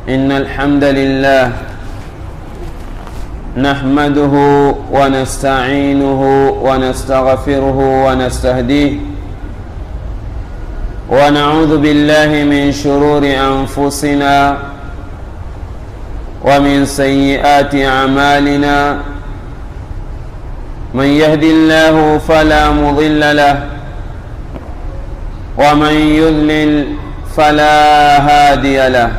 إن الحمد لله نحمده ونستعينه ونستغفره ونستهديه ونعوذ بالله من شرور أنفسنا ومن سيئات أعمالنا من يهد الله فلا مضل له ومن يضلل فلا هادي له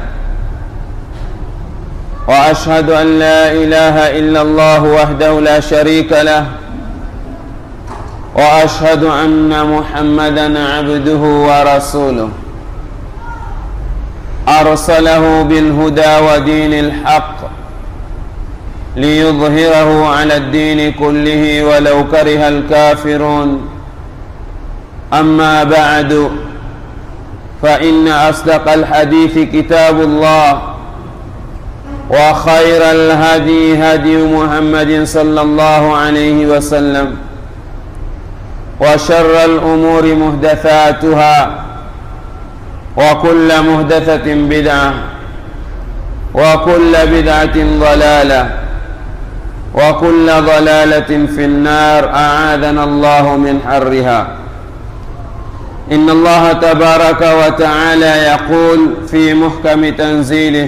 واشهد ان لا اله الا الله وحده لا شريك له واشهد ان محمدا عبده ورسوله ارسله بالهدى ودين الحق ليظهره على الدين كله ولو كره الكافرون اما بعد فان اصدق الحديث كتاب الله وخير الهدي هدي محمد صلى الله عليه وسلم وشر الامور محدثاتها وكل محدثه بدعه وكل بدعه ضلاله وكل ضلاله في النار اعاذنا الله من حرها ان الله تبارك وتعالى يقول في محكم تنزيله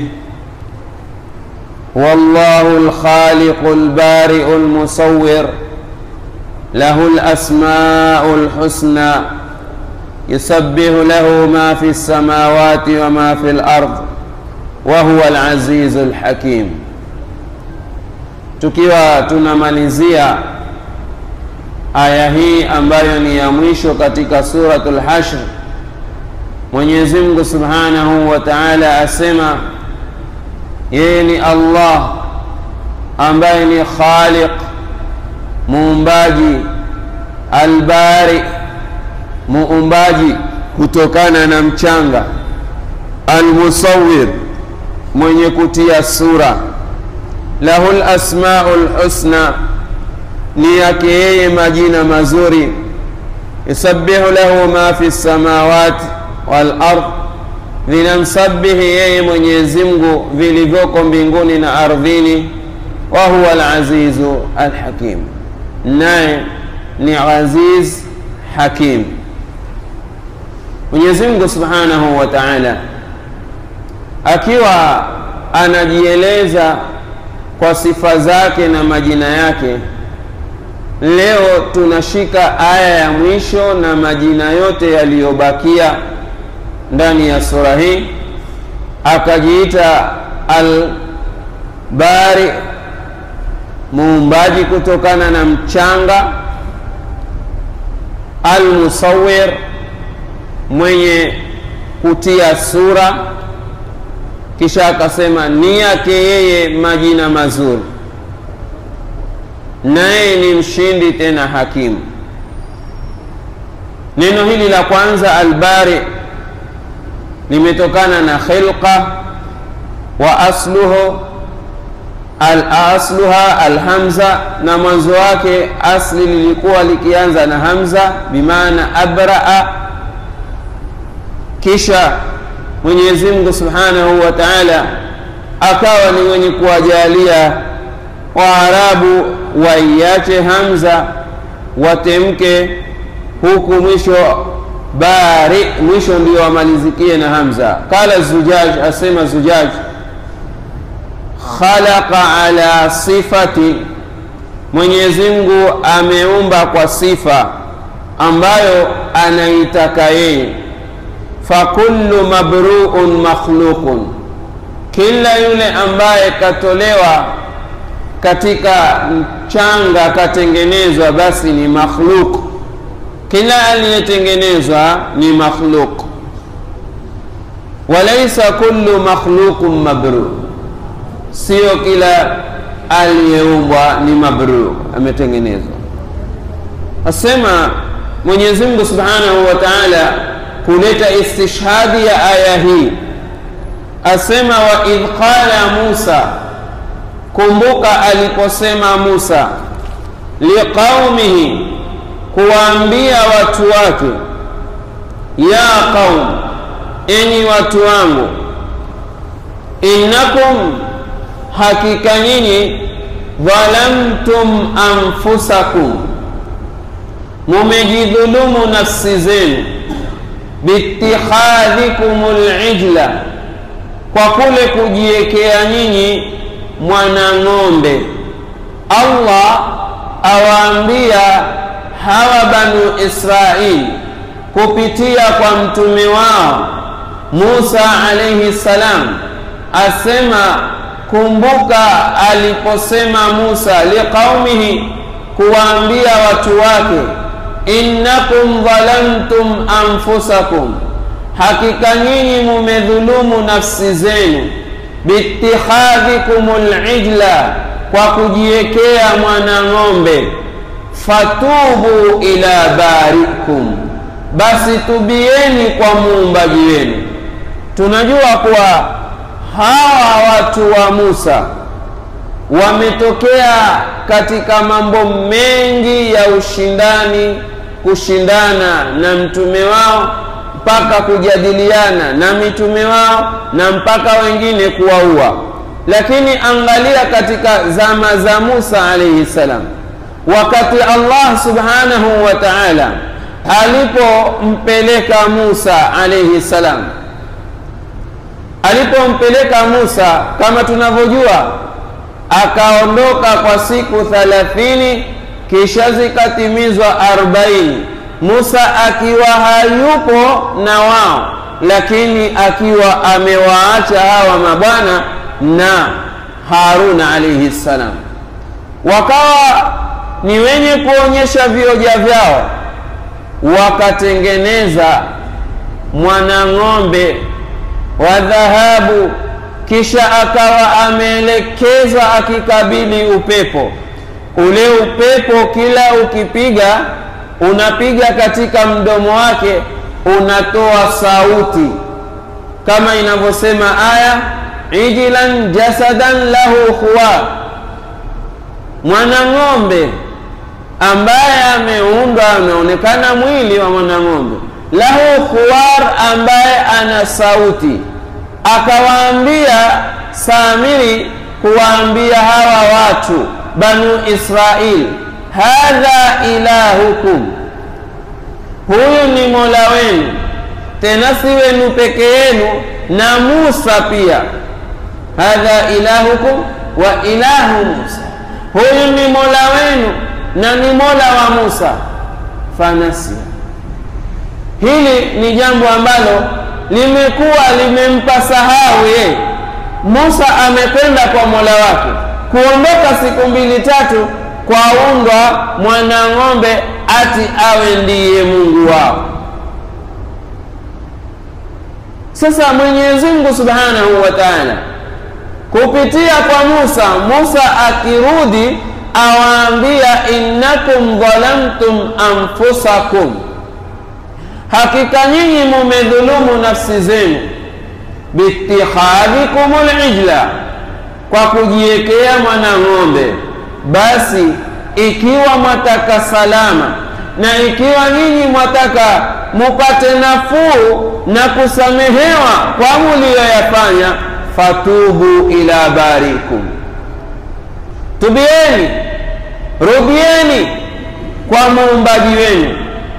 والله الخالق البارئ المصور له الاسماء الحسنى يسبح له ما في السماوات وما في الارض وهو العزيز الحكيم tukiwa tunamalizia aya hii ambayo ni ya mwisho katika suratul hashr mwenyezi mungu subhanahu wa taala asema yeye ni allah ambaye ni khaliq muumbaji albari muumbaji kutokana na mchanga almusawir mwenye kutia sura lahu lasmau lhusna ni yake yeye majina mazuri yusabihu lahu ma fi lsamawati walard vinamsabihi yeye mwenyezi mungu vilivyoko mbinguni na ardhini wa huwa alazizu alhakim naye ni aziz hakim mwenyezi mungu subhanahu wa taala akiwa anajieleza kwa sifa zake na majina yake leo tunashika aya ya mwisho na majina yote yaliyobakia ndani ya sura hii akajiita albari muumbaji kutokana na mchanga almusawir mwenye kutia sura kisha akasema ni yake yeye majina mazuri naye ni mshindi tena hakimu neno hili la kwanza albari limetokana na khilqa wa asluhu al asluha alhamza na mwanzo wake asli lilikuwa likianza na hamza bimaana abraa kisha mwenyezi mungu subhanahu wa taala akawa ni mwenye kuwajalia waarabu waiache hamza watemke huku mwisho bari mwisho ndio wamalizikie na hamza qala zujaj asema zujaj khalaqa ala sifati mwenyezi mungu ameumba kwa sifa ambayo anaitaka yeye fakullu mabruun makhluqun kila yule ambaye katolewa katika mchanga katengenezwa basi ni makhluk kila aliyetengenezwa ni makhluk walaisa kullu makhluqun mabrur sio kila aliyeumbwa ni mabrur ametengenezwa asema mwenyezi mungu subhanahu wa taala kuleta istishhadi ya aya hii asema wa idh qala musa kumbuka aliposema musa liqaumihi kuwaambia watu wake ya qaum enyi watu wangu innakum hakika nyinyi dhalamtum anfusakum mumejidhulumu nafsi zenu biitikhadhikum lijla kwa kule kujiwekea nyinyi mwanang'ombe allah awaambia hawa banu israili kupitia kwa mtume wao musa alaihi salam asema kumbuka aliposema musa liqaumihi kuwaambia watu wake innakum dhalamtum anfusakum hakika nyinyi mumedhulumu nafsi zenu biitikhadhikum lijla kwa kujiwekea mwanang'ombe fatubu ila barikum basi tubieni kwa muumbaji wenu tunajua kuwa hawa watu wa musa wametokea katika mambo mengi ya ushindani kushindana na mtume wao mpaka kujadiliana na mitume wao na mpaka wengine kuwaua lakini angalia katika zama za musa alaihi salam wakati allah subhanahu wa taala alipompeleka musa alaihi salam alipompeleka musa kama tunavyojua akaondoka kwa siku thalathini kisha zikatimizwa arobaini musa akiwa hayupo na wao lakini akiwa amewaacha hawa mabwana na haruna alaihi ssalam wakawa ni wenye kuonyesha vioja vyao wakatengeneza mwanang'ombe wa dhahabu kisha akawa ameelekezwa akikabili upepo ule upepo kila ukipiga unapiga katika mdomo wake unatoa sauti kama inavyosema aya ijilan jasadan lahu khuwar mwanang'ombe ambaye ameundwa ameonekana mwili wa mwanang'ombe lahu khuwar ambaye ana sauti akawaambia samiri kuwaambia hawa watu banu israil hadha ilahukum huyu ni mola wenu tena si wenu peke yenu na musa pia hadha ilahukum wa ilahu musa huyu ni mola wenu na ni mola wa musa fanasia hili ni jambo ambalo limekuwa limempa sahau yeye musa amekwenda kwa mola wake kuondoka siku mbili tatu kwaundwa mwanang'ombe ati awe ndiye mungu wao sasa mwenyezi mungu subhanahu wa taala kupitia kwa musa musa akirudi awaambia innakum dhalamtum anfusakum hakika nyinyi mumedhulumu nafsi zenu biitikhadhikum lijla kwa kujiwekea mwanang'ombe basi ikiwa mwataka salama na ikiwa nyinyi mwataka mupate nafuu na kusamehewa kwa muliyoyafanya fatubu ila barikum tubieni rudieni kwa muumbaji wenu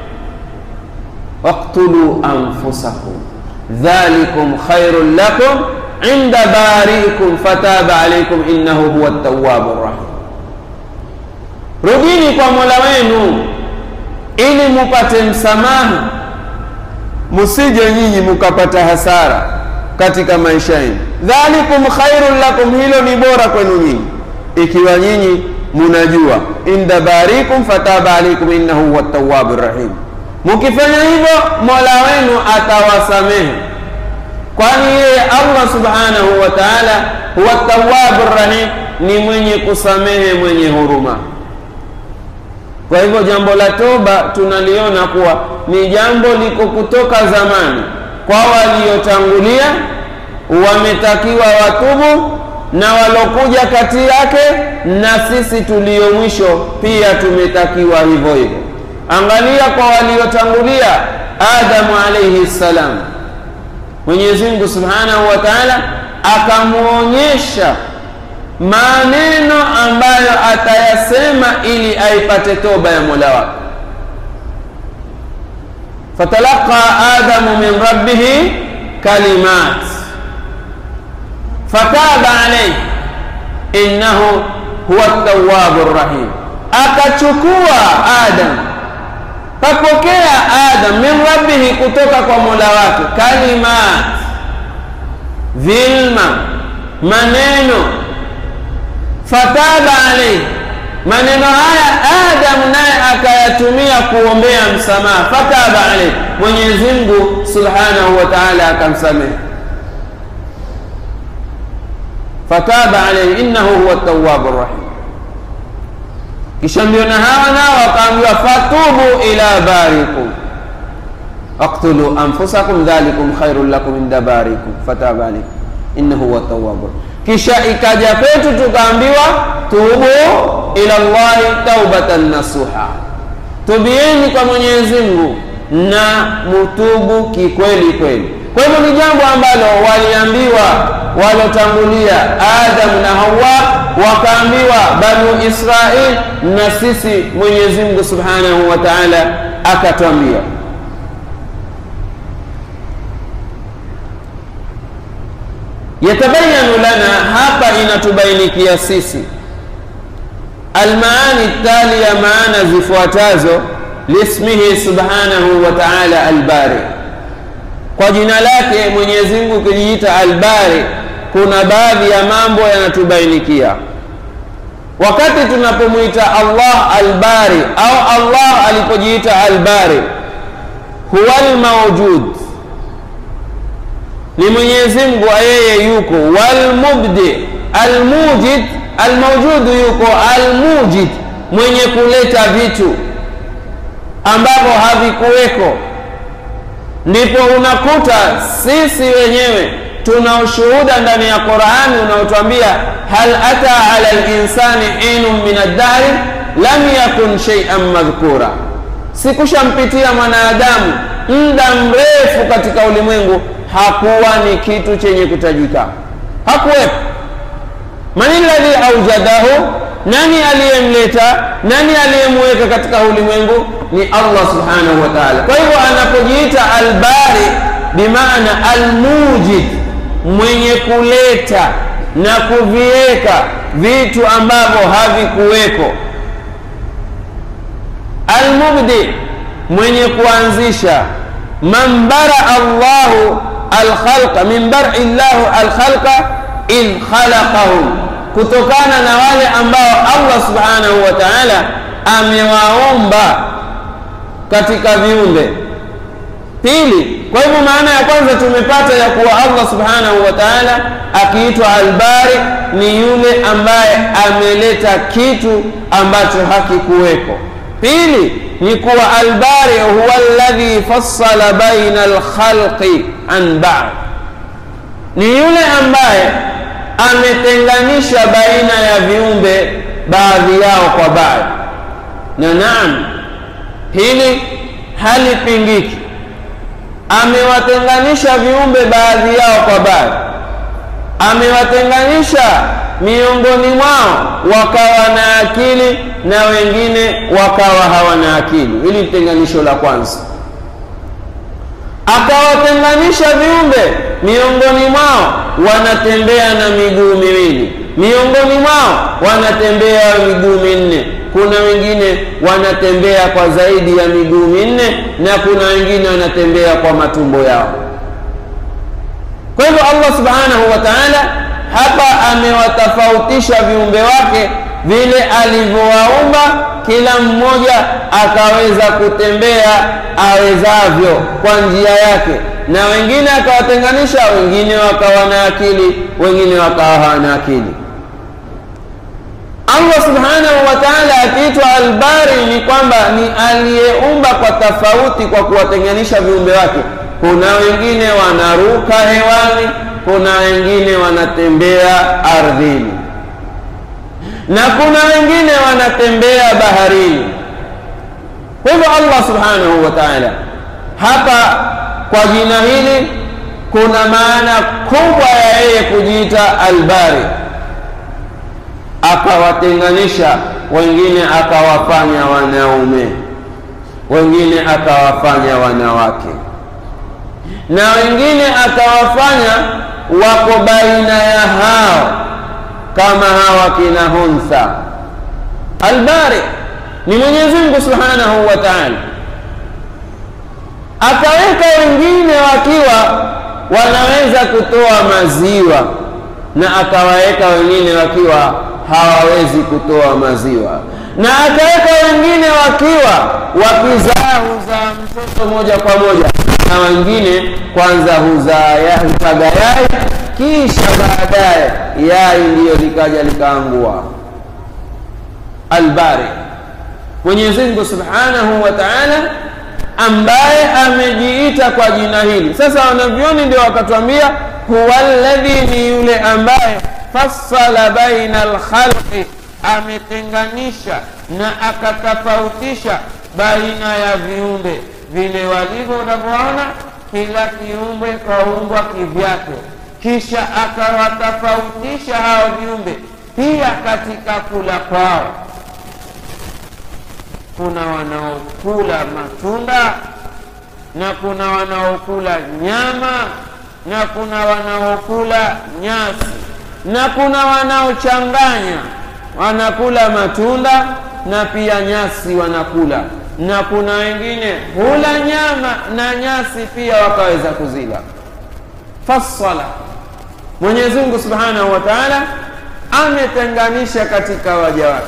waktulu anfusakum dhalikum khairun lakum inda bariikum fataba alaikum innahu huwa tawabu rahim rudini kwa mola wenu ili mupate msamaha musije nyinyi mukapata hasara katika maisha yenu dhalikum khairun lakum hilo ni bora kwenu nyinyi ikiwa nyinyi munajua inda barikum fataba alaikum innahu huwa tawabu rahim mukifanya hivyo mola wenu atawasamehe kwani yeye allah subhanahu wa taala huwa tawabu rahim ni mwenye kusamehe mwenye huruma kwa hivyo jambo la toba tunaliona kuwa ni jambo liko kutoka zamani kwa waliotangulia wametakiwa watubu na walokuja kati yake na sisi tulio mwisho pia tumetakiwa hivyo hivyo angalia kwa waliotangulia adamu alaihi ssalam mwenyezi mungu subhanahu wa taala akamwonyesha maneno ambayo atayasema ili aipate toba ya mola wake fatalaqa adamu min rabbihi kalimat fataba alayhi innahu huwa tawabu rahim akachukua adam kapokea adam min rabbihi kutoka kwa mola wake kalimat vilma maneno fataba alayhi maneno haya adam naye akayatumia kuombea msamaha fataba alayhi mwenyezi mungu subhanahu wa taala akamsamehe fataba alayhi innahu huwa tawabu rahim kisha ndio na hawa nao wakaambiwa fatubu ila barikum aktulu anfusakum dhalikum khairun lakum inda barikum fataba alaykum innahu huwa tawabu kisha ikaja kwetu tukaambiwa tubu ila llahi taubatan nasuha tubieni kwa mwenyezi mungu na mutubu kikweli kweli kwa hivyo ni jambo ambalo waliambiwa walotangulia adamu na hawa wakaambiwa banu israil na sisi mwenyezi mungu subhanahu wa taala akatwambia yatabayanu lana hapa inatubainikia sisi almaani talia maana zifuatazo lismihi subhanahu wa taala albari kwa jina lake mwenyezi mungu ukijiita albari kuna baadhi ya mambo yanatubainikia wakati tunapomwita allah albari au allah alipojiita albari huwa lmaujud ni mwenyezi mungu yeye yuko walmubdi almujid almaujudu yuko almujid mwenye kuleta vitu ambavyo havikuweko ndipo unakuta sisi wenyewe tuna ushuhuda ndani ya qurani unaotwambia hal ata ala linsani hinun min addari lam yakun sheian madhkura sikushampitia mwanadamu muda mrefu katika ulimwengu hakuwa ni kitu chenye kutajika hakuwepo man ladhi aujadahu nani aliyemleta nani aliyemweka katika ulimwengu ni allah subhanahu wa taala kwa hivyo anapojiita albari bimaana almujid mwenye kuleta na kuviweka vitu ambavyo havikuweko almubdi mwenye kuanzisha man baraa llahu alkhalqa min bari llahu alkhalqa idh khalaqahum kutokana na wale ambao allah subhanahu wa taala amewaomba katika viumbe pili kwa hivyo maana ya kwanza tumepata ya kuwa allah subhanahu wa taala akiitwa albari ni yule ambaye ameleta kitu ambacho hakikuweko pili ni kuwa albari huwa alladhi fassala baina alkhalqi an ba'd ni yule ambaye ametenganisha baina ya viumbe baadhi yao kwa baadhi na naam hili halipingiki amewatenganisha viumbe baadhi yao kwa baadhi amewatenganisha miongoni mwao wakawa na akili na wengine wakawa hawana akili hili ni tenganisho la kwanza akawatenganisha viumbe miongoni mwao wanatembea na miguu miwili miongoni mwao wanatembea miguu minne kuna wengine wanatembea kwa zaidi ya miguu minne na kuna wengine wanatembea kwa matumbo yao kwa hivyo allah subhanahu wa taala hapa amewatofautisha viumbe wake vile alivyowaumba kila mmoja akaweza kutembea awezavyo kwa njia yake na wengine akawatenganisha wengine wakawa na akili wengine wakawa hawana akili allah subhanahu wa taala akiitwa albari ni kwamba ni aliyeumba kwa tofauti kwa kuwatenganisha viumbe wake kuna wengine wanaruka hewani kuna wengine wanatembea ardhini na kuna wengine wanatembea baharini kwa hivyo allah subhanahu wa taala hapa kwa jina hili kuna maana kubwa ya yeye kujiita albari akawatenganisha wengine akawafanya wanaume wengine akawafanya wanawake na wengine akawafanya wako baina ya hao kama hawa kina huntha albari ni mwenyezi mungu subhanahu wa taala akaweka wengine wakiwa wanaweza kutoa maziwa na akawaweka wengine wakiwa hawawezi kutoa maziwa na akaweka wengine wakiwa wakizaa huzaa mtoto moja kwa moja na wengine kwanza huzaa hutaga yai kisha baadaye yai ndiyo likaja likaangua albari mwenyezi mungu subhanahu wa taala ambaye amejiita kwa jina hili sasa wanavyoni ndio wakatwambia huwa ladhi ni yule ambaye fassala baina alkhalqi ametenganisha na akatofautisha baina ya viumbe vile walivyo unavyoona kila kiumbe kaumbwa kivyake kisha akawatofautisha hao viumbe pia katika kula kwao kuna wanaokula matunda na kuna wanaokula nyama na kuna wanaokula nyasi na kuna wanaochanganya wanakula matunda na pia nyasi wanakula na kuna wengine hula nyama na nyasi pia wakaweza kuzila fassala mwenyezi mungu subhanahu wa taala ametenganisha katika waja wake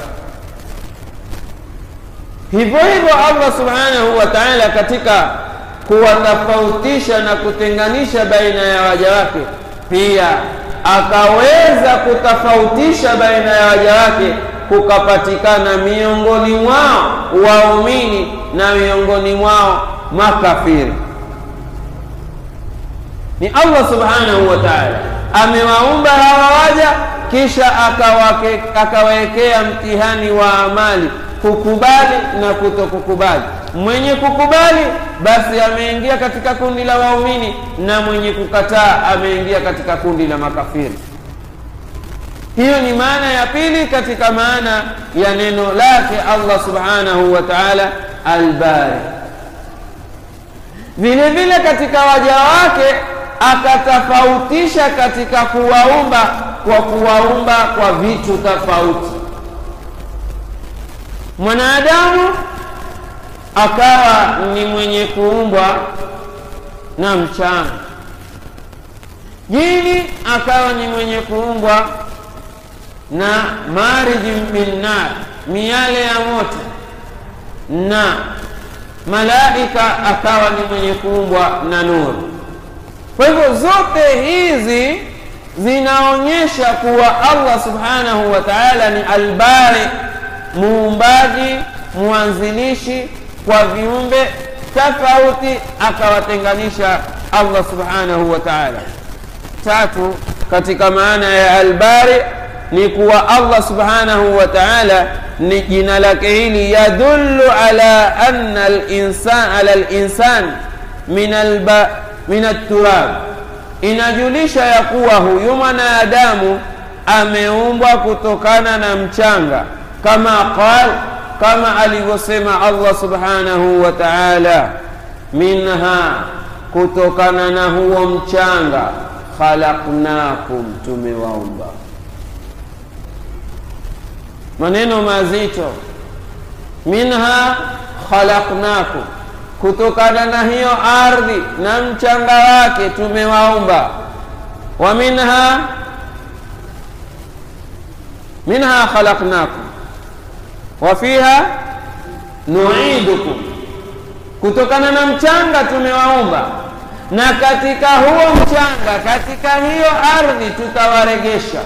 hivyo hivyo allah subhanahu wa taala katika kuwatofautisha na kutenganisha baina ya waja wake pia akaweza kutofautisha baina ya waja wake kukapatikana miongoni mwao waumini na miongoni mwao makafiri ni allah subhanahu wa taala amewaumba hawa waja kisha akawawekea mtihani wa amali kukubali na kutokukubali mwenye kukubali basi ameingia katika kundi la waumini na mwenye kukataa ameingia katika kundi la makafiri hiyo ni maana ya pili katika maana ya neno lake allah subhanahu wa taala albari vile vile katika waja wake akatofautisha katika kuwaumba kwa kuwaumba kwa vitu tofauti mwanadamu akawa ni mwenye kuumbwa na mchana jini akawa ni mwenye kuumbwa na mariji min nar miale ya moto na malaika akawa ni mwenye kuumbwa na nuru kwa hivyo zote hizi zinaonyesha kuwa allah subhanahu wa taala ni albari muumbaji mwanzilishi kwa viumbe tofauti akawatenganisha allah subhanahu wa taala tatu katika maana ya albari ni kuwa allah subhanahu wa taala ni jina lake hili yadullu ala anna linsan ala linsan min alba min alturab inajulisha ya kuwa huyu mwanadamu ameumbwa kutokana na mchanga kama qal kama alivyosema allah subhanahu wa taala minha kutokana na huo mchanga khalaqnakum tumewaumba maneno mazito minha khalaqnakum kutokana na hiyo ardhi na mchanga wake tumewaumba wa minha minha khalaqnakum wa fiha nuidukum kutokana na mchanga tumewaumba na katika huo mchanga katika hiyo ardhi tutawaregesha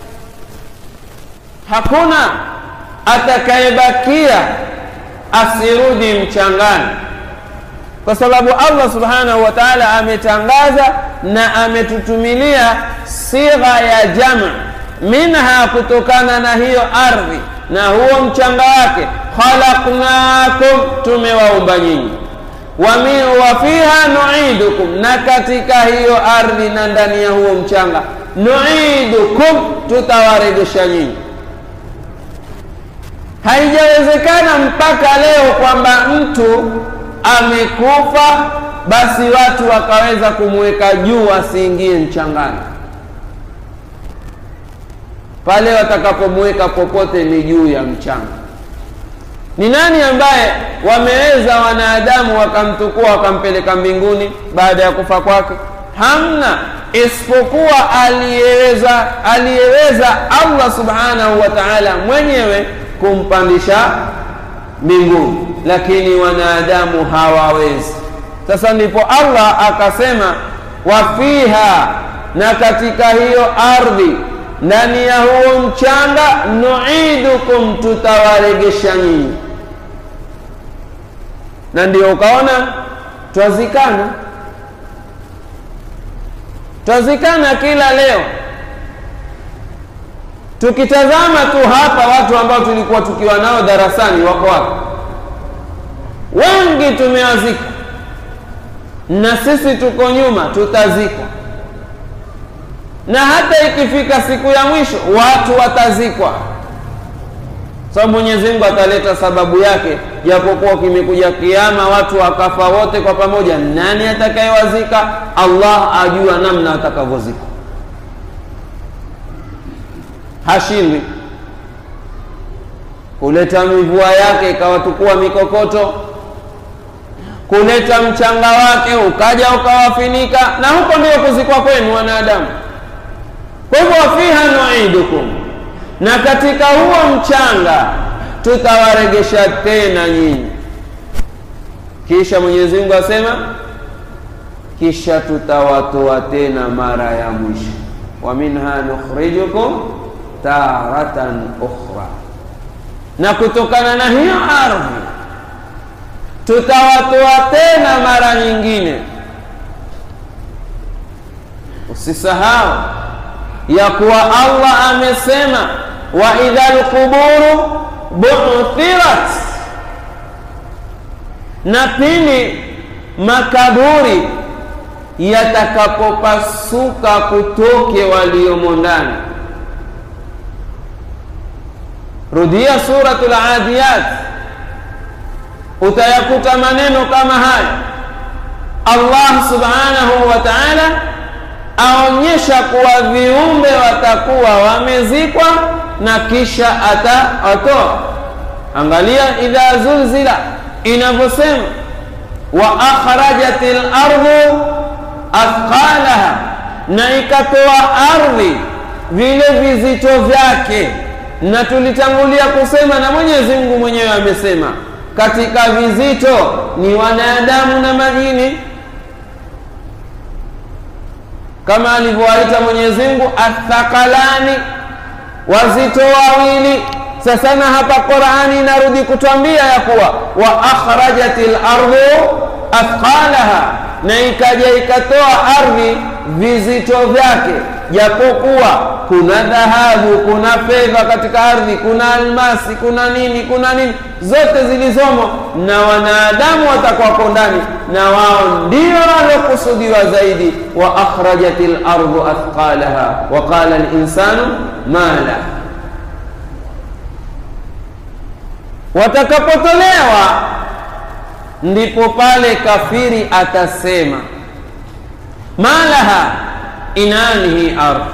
hakuna atakayebakia asirudi mchangani kwa sababu allah subhanahu wa taala ametangaza na ametutumilia sigha ya jama minha kutokana na hiyo ardhi na huo mchanga wake khalaqnakum tumewaumba nyinyi wa fiha nuidukum, na katika hiyo ardhi na ndani ya huo mchanga nuidukum, tutawarejesha nyinyi. Haijawezekana mpaka leo kwamba mtu amekufa basi watu wakaweza kumweka juu asiingie mchangani. Pale watakapomweka popote ni juu ya mchanga. Ni nani ambaye wameweza wanadamu wakamtukua wakampeleka mbinguni baada ya kufa kwake? Hamna, isipokuwa aliyeweza aliyeweza Allah subhanahu wa ta'ala mwenyewe kumpandisha mbinguni, lakini wanadamu hawawezi. Sasa ndipo Allah akasema, wafiha, na katika hiyo ardhi ndani ya huo mchanga, nuidukum, tutawaregesha nyinyi. Na ndio ukaona twazikana, twazikana kila leo. Tukitazama tu hapa, watu ambao tulikuwa tukiwa nao darasani wako wapi? Wengi tumewazika na sisi tuko nyuma, tutazikwa. Na hata ikifika siku ya mwisho watu watazikwa, sababu so, Mwenyezi Mungu ataleta sababu yake. Japokuwa kimekuja kiama watu wakafa wote kwa pamoja, nani atakayewazika? Allah ajua namna atakavyozikwa, hashindwi kuleta mivua yake ikawatukua mikokoto kuleta mchanga wake ukaja ukawafinika, na huko ndio kuzikwa kwenu wanadamu. Kwa hivyo, wafiha nuidukum, na katika huo mchanga tutawaregesha tena nyinyi. Kisha Mwenyezi Mungu asema, kisha tutawatoa tena mara ya mwisho, wa minha nukhrijukum taratan ukhra, na kutokana na hiyo ardhi tutawatoa tena mara nyingine. Usisahau ya kuwa Allah amesema, wa idha lquburu bu'thirat, na pindi makaburi yatakapopasuka kutoke waliomo ndani. Rudia Suratul Adiyat utayakuta maneno kama haya. Allah subhanahu wa ta'ala aonyesha kuwa viumbe watakuwa wamezikwa na kisha atawatoa. Angalia idha zulzila inavyosema, wa akhrajatil ardu athqalaha, na ikatoa ardhi vile vizito vyake. Na tulitangulia kusema na Mwenyezi Mungu mwenyewe amesema katika vizito ni wanadamu na majini, kama alivyowaita Mwenyezi Mungu athakalani, wazito wawili. Sasa na hapa Qur'ani inarudi kutwambia ya kuwa wa akhrajatil ardu athqalaha, na ikaja ikatoa ardhi vizito vyake, japokuwa kuna dhahabu, kuna fedha katika ardhi, kuna almasi, kuna nini, kuna nini, zote zilizomo, na wanadamu watakuwako ndani, na wao ndio waliokusudiwa zaidi. wa akhrajatil ardu athqalaha wa qala linsanu mala, watakapotolewa ndipo pale kafiri atasema malaha inani hii ardhi.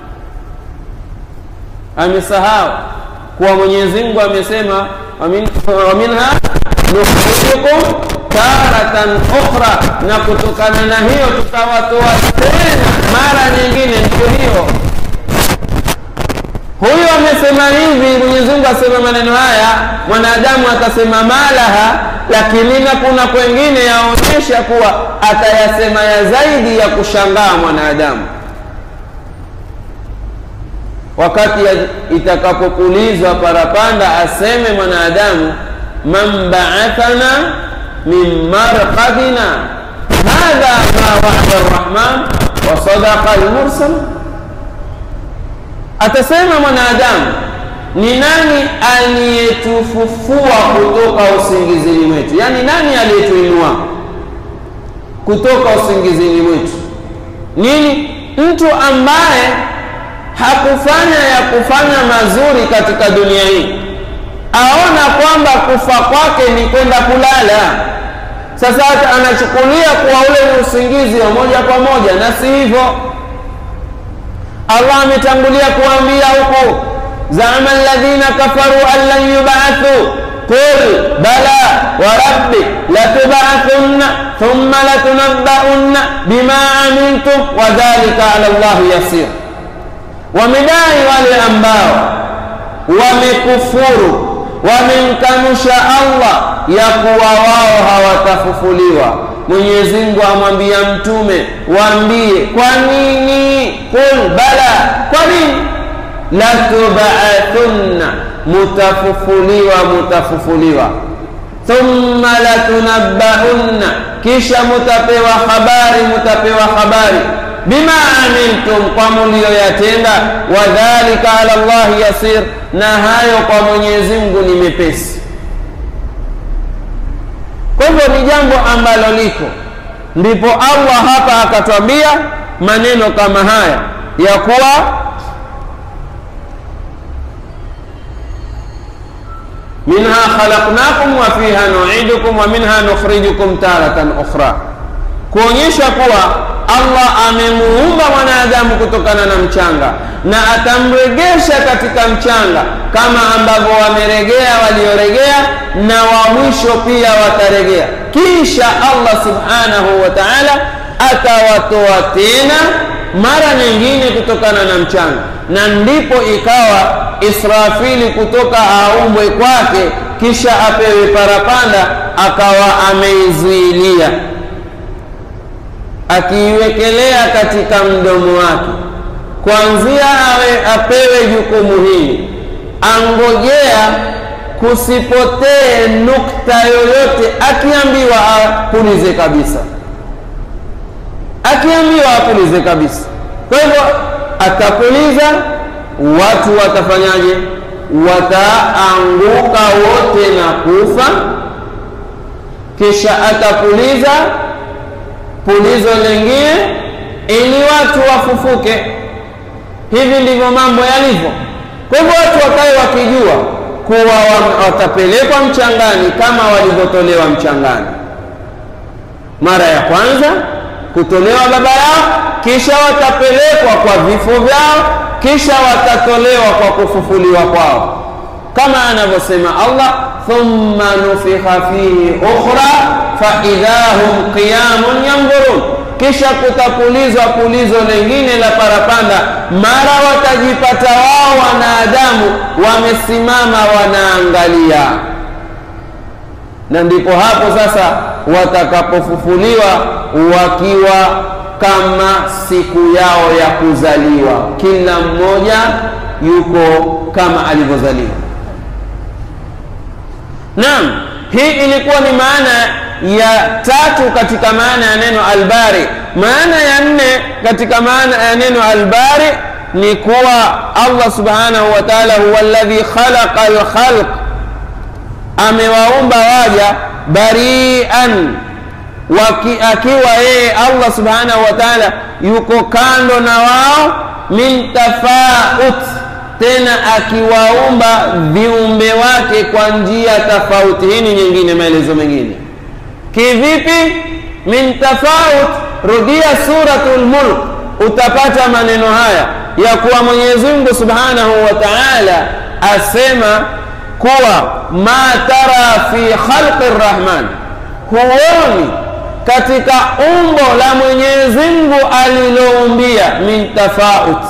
Amesahau kuwa Mwenyezi Mungu amesema wa minha nukhrijukum taratan ukhra, na kutokana na hiyo tutawatoa tena mara nyingine. Ndio hiyo, huyu amesema hivi, Mwenyezi Mungu asema maneno haya, mwanadamu atasema malaha, lakini na kuna kwengine yaonyesha kuwa atayasema ya zaidi ya kushangaa mwanadamu wakati itakapopulizwa parapanda, aseme mwanadamu man ba'athana min marqadina hadha ma wa'ada arrahman wa sadaqa almursal. Atasema mwanadamu, ni nani aliyetufufua kutoka usingizini mwetu? Yaani, nani aliyetuinua? kutoka usingizini mwetu nini mtu ambaye hakufanya ya kufanya mazuri katika dunia hii aona kwamba kufa kwake ni kwenda kulala sasa anachukulia kuwa ule ni usingizi wa moja kwa moja na si hivyo allah ametangulia kuambia huku zama alladhina kafaru an lan yubathu qul bala warabbi latubathunna thumma latunabbaunna bima amiltum wadhalika ala llahi yasir wamedai wale ambao wamekufuru wamemkanusha allah ya kuwa wao hawatafufuliwa mwenyezi mungu amwambia mtume waambie kwa nini qul bala kwa nini latubathunna mutafufuliwa mutafufuliwa thumma latunabbaunna kisha mutapewa habari mutapewa habari bima amiltum kwa mulioyatenda wadhalika ala llahi yasir na hayo kwa mwenyezi mungu ni mepesi kwa hivyo ni jambo ambalo liko ndipo allah hapa akatwambia maneno kama haya ya kuwa minha khalaqnakum wa fiha nuidukum wa minha nukhrijukum taratan ukhra kuonyesha kuwa allah amemuumba mwanadamu kutokana na mchanga na atamregesha katika mchanga kama ambavyo wameregea walioregea na wa mwisho pia wataregea kisha allah subhanahu wa taala atawatoa tena mara nyingine kutokana na mchanga na ndipo ikawa israfili kutoka aumbwe kwake kisha apewe parapanda akawa ameizuilia akiiwekelea katika mdomo wake kwanzia awe apewe jukumu hili angojea kusipotee nukta yoyote akiambiwa apulize kabisa akiambiwa apulize kabisa kwa hivyo atapuliza watu watafanyaje wataanguka wote na kufa kisha atapuliza pulizo lingine ili watu wafufuke hivi ndivyo mambo yalivyo kwa hivyo watu wakae wakijua kuwa watapelekwa mchangani kama walivyotolewa mchangani mara ya kwanza kutolewa baba yao kisha watapelekwa kwa vifo vyao kisha watatolewa kwa kufufuliwa kwao kama anavyosema allah thumma nufikha fihi ukhra faidha hum qiyamun yandhurun kisha kutapulizwa pulizo lingine la parapanda mara watajipata wao wanadamu wamesimama wanaangalia na ndipo hapo sasa watakapofufuliwa wakiwa kama siku yao ya kuzaliwa kila mmoja yuko kama alivyozaliwa naam hii ilikuwa ni maana ya tatu katika maana ya neno albari maana ya nne katika maana ya neno albari ni kuwa allah subhanahu wa taala huwa alladhi khalaqa lkhalq amewaumba waja barian waki, akiwa yeye allah subhanahu wa taala yuko kando na wao min tafaut tena akiwaumba viumbe wake kwa njia tofauti hii ni nyingine maelezo mengine kivipi min tafaut rudia suratul mulk utapata maneno haya ya kuwa mwenyezi mungu subhanahu wa taala asema kuwa ma tara fi khalqi rrahman huoni katika umbo la mwenyezi mungu aliloumbia min tafaut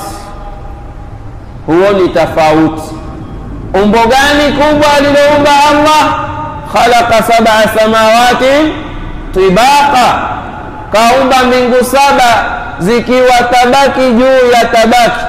huoni tofauti umbo gani kubwa aliloumba allah khalaqa sab'a samawati tibaqa kaumba mbingu saba zikiwa tabaki juu ya tabaki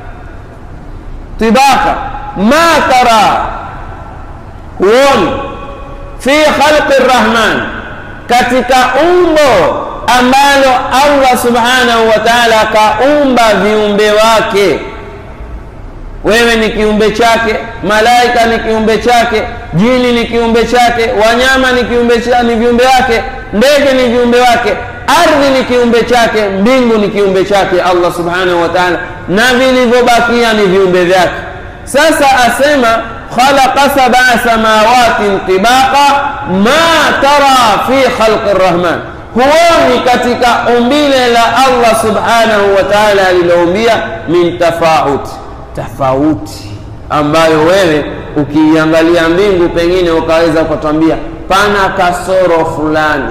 tibaqa ma tara huoni fi khalqi rrahman katika umbo ambalo allah subhanahu wa taala kaumba viumbe wake wewe ni kiumbe chake malaika ni kiumbe chake jini ni kiumbe chake wanyama ni kiumbe cha, ni viumbe wake ndege ni viumbe wake ardhi ni kiumbe chake mbingu ni kiumbe chake allah subhanahu wa taala na vilivyobakia ni viumbe vyake sasa asema khalaqa sabaa samawatin tibaqa ma tara fi khalqi rrahman huoni katika umbile la allah subhanahu wa taala aliloumbia min tafauti tofauti ambayo wewe ukiiangalia mbingu pengine ukaweza ukatwambia pana kasoro fulani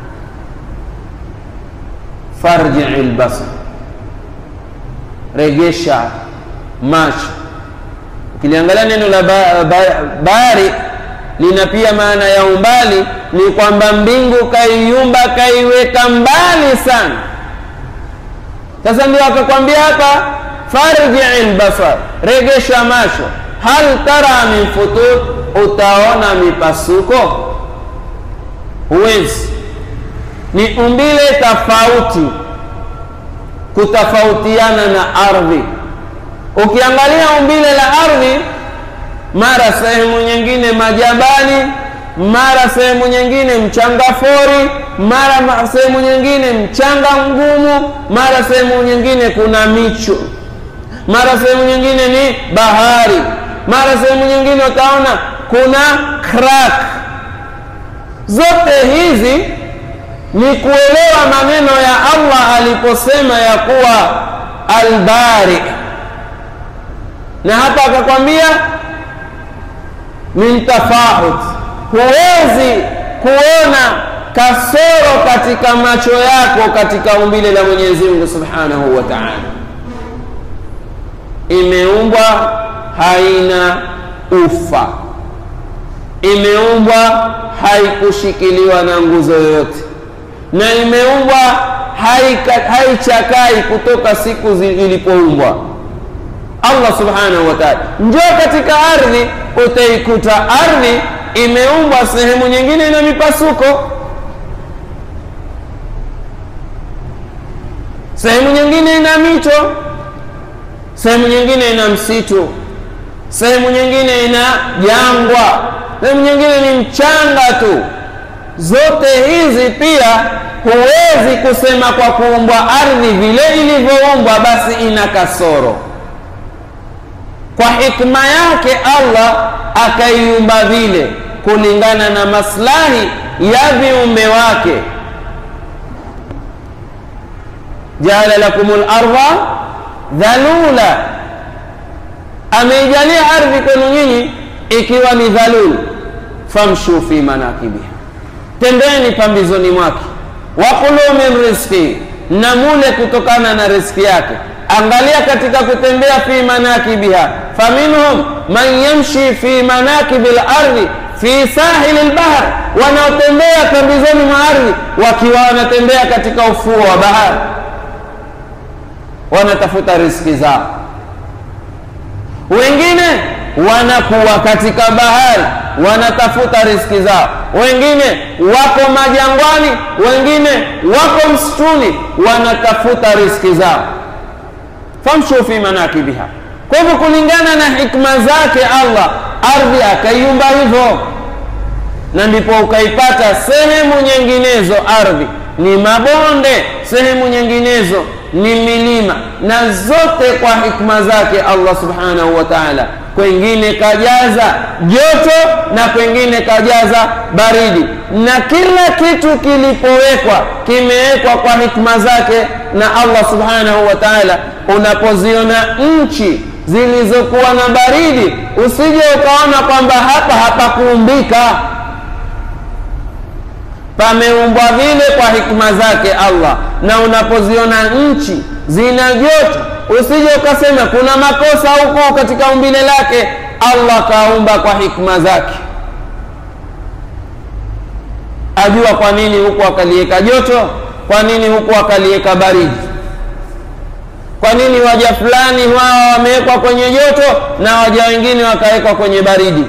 farjii lbasar regesha macho ukiliangalia neno la ba, ba, bari lina pia maana ya umbali ni kwamba mbingu kaiumba kaiweka mbali sana sasa ndio akakwambia hapa farjii lbasar regesha macho hal tara min futur utaona mipasuko huwezi ni umbile tofauti kutofautiana na ardhi ukiangalia umbile la ardhi mara sehemu nyingine majabali mara sehemu nyingine mchanga fori mara sehemu nyingine mchanga mgumu mara sehemu nyingine kuna micho mara sehemu nyingine ni bahari mara sehemu nyingine utaona kuna crack zote hizi ni kuelewa maneno ya allah aliposema ya kuwa albari na hapa akakwambia min tafahut huwezi kuona kasoro katika macho yako katika umbile la mwenyezi mungu subhanahu wa taala imeumbwa haina ufa imeumbwa haikushikiliwa na nguzo yoyote na imeumbwa haichakai kutoka siku ilipoumbwa allah subhanahu wa taala njoo katika ardhi utaikuta ardhi imeumbwa sehemu nyingine ina mipasuko sehemu nyingine ina mito sehemu nyingine ina msitu sehemu nyingine ina jangwa sehemu nyingine ni mchanga tu zote hizi pia huwezi kusema kwa kuumbwa ardhi vile ilivyoumbwa basi ina kasoro kwa hikma yake allah akaiumba vile kulingana na maslahi ya viumbe wake jaala lakum larda dhalula ameijalia ardhi kwenu nyinyi ikiwa ni dhalul famshu fi manakibiha tembeni pambizoni mwake wakulu min rizki na mule kutokana na riski yake angalia katika kutembea fi manakibiha faminhum man yamshi fi manakibi lardhi fi sahili lbahr wanaotembea pembezoni mwa ardhi wakiwa wanatembea katika ufuo wa bahari wanatafuta riski zao wengine wanakuwa katika bahari wanatafuta riski zao wengine wako majangwani wengine wako msituni wanatafuta riski zao famshu fi manakibiha kwa hivyo kulingana na hikma zake allah ardhi akaiumba hivyo na ndipo ukaipata sehemu nyinginezo ardhi ni mabonde sehemu nyinginezo ni milima na zote kwa hikma zake allah subhanahu wa taala kwengine kajaza joto na kwengine kajaza baridi na kila kitu kilipowekwa kimewekwa kwa hikma zake na allah subhanahu wa taala unapoziona nchi zilizokuwa na baridi usije ukaona kwamba hapa hapakuumbika pameumbwa vile kwa hikma zake allah na unapoziona nchi zina joto usije ukasema kuna makosa huko katika umbile lake allah kaumba kwa hikma zake ajua kwa nini huku akaliweka joto kwa nini huku akaliweka baridi kwa nini waja fulani wao wamewekwa kwenye joto na waja wengine wakawekwa kwenye baridi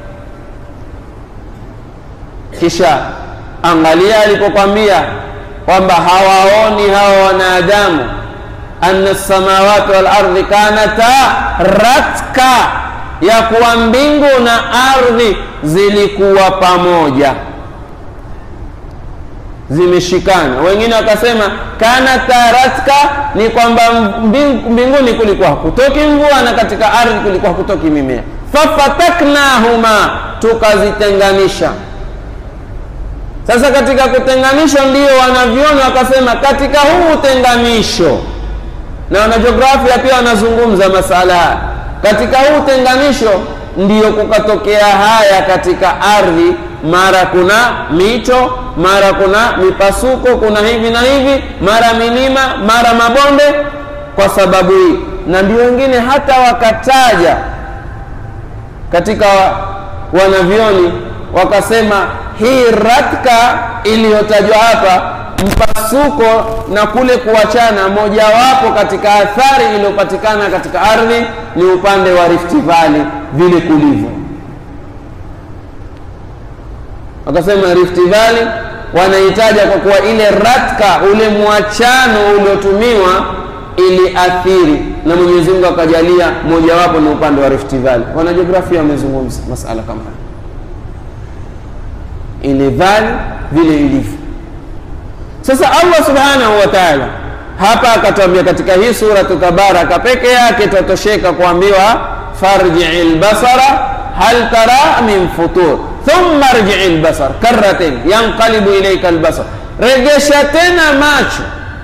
kisha angalia alipokwambia kwamba hawaoni hawa wanadamu anna samawati wal ardhi kanata ratka ya kuwa mbingu na ardhi zilikuwa pamoja zimeshikana. Wengine wakasema kana taratka, ni kwamba mbing- mbinguni kulikuwa hakutoki mvua na katika ardhi kulikuwa hakutoki mimea. Fafataknahuma, tukazitenganisha. Sasa katika kutenganisha, ndio wanavyoni wakasema katika huu utenganisho, na wanajiografia pia wanazungumza masala haya, katika huu utenganisho ndiyo kukatokea haya katika ardhi, mara kuna mito, mara kuna mipasuko, kuna hivi na hivi, mara milima, mara mabonde, kwa sababu hii. Na ndio wengine hata wakataja katika wanavyoni wakasema hii ratka iliyotajwa hapa, mpasuko na kule kuachana, mojawapo katika athari iliyopatikana katika ardhi ni upande wa Rift Valley vile kulivyo. Wakasema Rift Valley wanaitaja kwa kuwa ile ratka, ule mwachano uliotumiwa iliathiri, na Mwenyezi Mungu akajalia mojawapo ni upande wa Rift Valley. Wanajiografia wamezungumza masala kama haya ile vali vile ilivyo. Sasa Allah subhanahu wa ta'ala hapa akatuambia katika hii suratu Tabaraka peke yake tatosheka kuambiwa farjii lbasara hal tara min futur thumma rjii lbasar karratain yanqalibu ilaika lbasar, regesha tena macho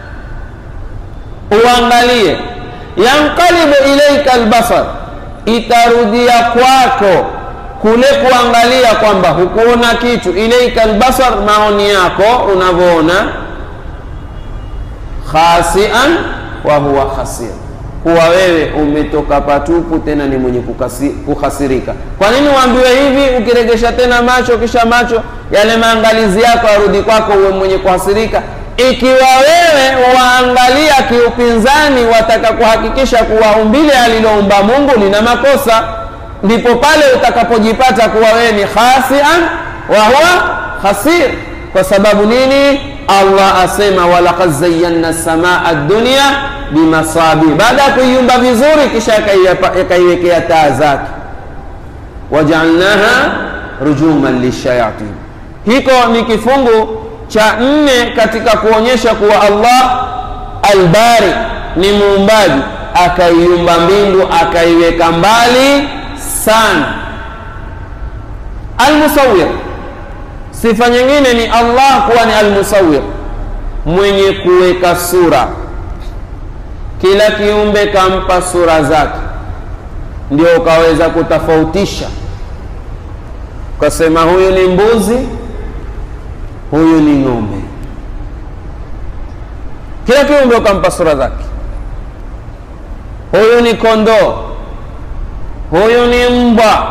uangalie, yanqalibu ilaika lbasar, itarudia kwako kule kuangalia kwamba hukuona kitu, ilaika albasar, maoni yako unavyoona, khasian wa huwa khasir, kuwa wewe umetoka patupu, tena ni mwenye kukasi, kukhasirika. Kwa nini uambiwe hivi? Ukiregesha tena macho, kisha macho yale maangalizi yako yarudi kwako, uwe mwenye kuhasirika. Ikiwa wewe waangalia kiupinzani, wataka kuhakikisha kuwa umbile aliloumba Mungu lina makosa ndipo pale utakapojipata kuwa wewe ni khasian wa huwa khasir. Kwa sababu nini? Allah asema walaqad zayyana samaa dunya bimasabi, baada ya kuiumba vizuri, kisha akaiwekea taa zake, wajaalnaha rujuman lishayatin. Hiko ni kifungu cha nne katika kuonyesha kuwa Allah albari ni muumbaji, akaiumba mbingu akaiweka mbali sana. Almusawir, sifa nyingine ni Allah kuwa ni almusawir, mwenye kuweka sura. Kila kiumbe kampa sura zake, ndio ukaweza kutofautisha, ukasema huyu ni mbuzi, huyu ni ng'ombe. Kila kiumbe ukampa sura zake, huyu ni kondoo huyu ni mbwa,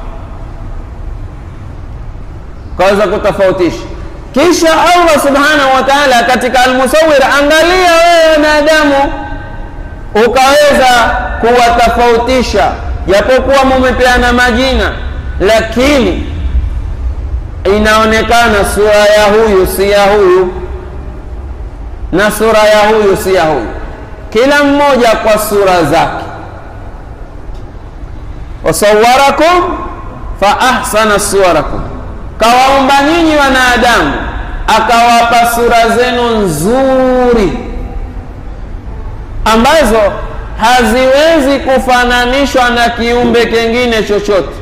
kaweza kutofautisha. Kisha Allah subhanahu wa ta'ala katika Almusawir, angalia wewe wanadamu, ukaweza kuwatofautisha, japokuwa mumepeana majina, lakini inaonekana sura ya huyu si ya huyu na sura ya huyu si ya huyu, kila mmoja kwa sura zake wasawarakum fa ahsana suwarakum, kawaumba nyinyi wanadamu akawapa sura zenu nzuri ambazo haziwezi kufananishwa na kiumbe kingine chochote.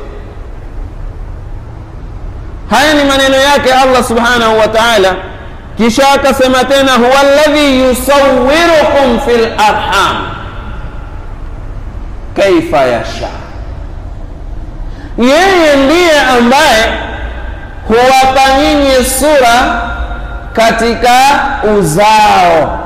Haya ni maneno yake Allah subhanahu wa ta'ala. Kisha akasema tena, huwa alladhi yusawwirukum fil arham kaifa yasha yeye ndiye ambaye huwapa nyinyi sura katika uzao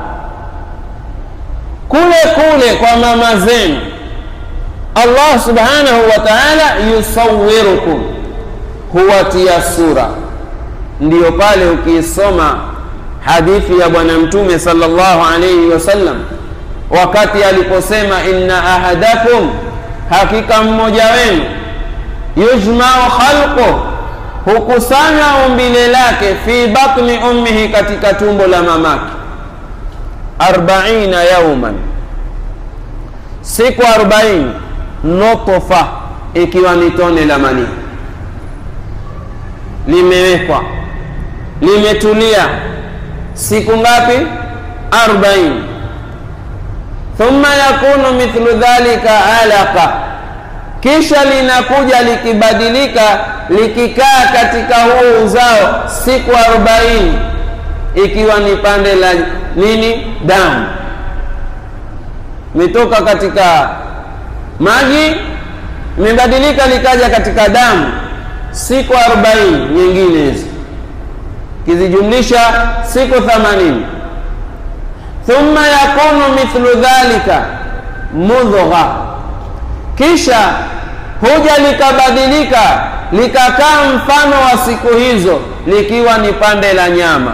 kule kule kwa mama zenu. Allah subhanahu wa ta'ala yusawirukum, huwatia sura. Ndiyo pale ukiisoma hadithi ya Bwana Mtume sallallahu alayhi wasallam, wakati aliposema inna ahadakum, hakika mmoja wenu yujmau khalqu, hukusanya umbile lake fi batni ummihi, katika tumbo la mamake, arbaina yauman, siku arobaini, nutfa, ikiwa ni tone la manii limewekwa limetulia, siku ngapi? arbaini. Thumma yakunu mithlu dhalika alaqa, kisha linakuja likibadilika likikaa katika huo uzao siku arobaini, ikiwa ni pande la nini? Damu imetoka katika maji imebadilika likaja katika damu siku arobaini nyingine hizi kizijumlisha siku thamanini thumma yakunu mithlu dhalika mudgha, kisha huja likabadilika likakaa mfano wa siku hizo likiwa ni pande la nyama,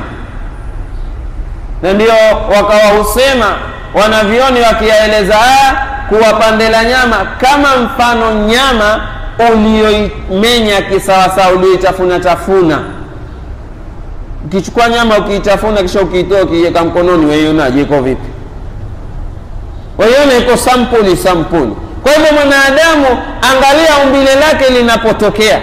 na ndio wakawa husema wanavyoni wakiyaeleza haya kuwa pande la nyama kama mfano nyama ulioimenya kisawasawa, ulioitafuna tafuna. Ukichukua nyama ukiitafuna, kisha ukiitoa ukiiweka mkononi, waionaje? Iko vipi? Waiona iko sampuli sampuli. Kwa hivyo mwanadamu, angalia umbile lake linapotokea,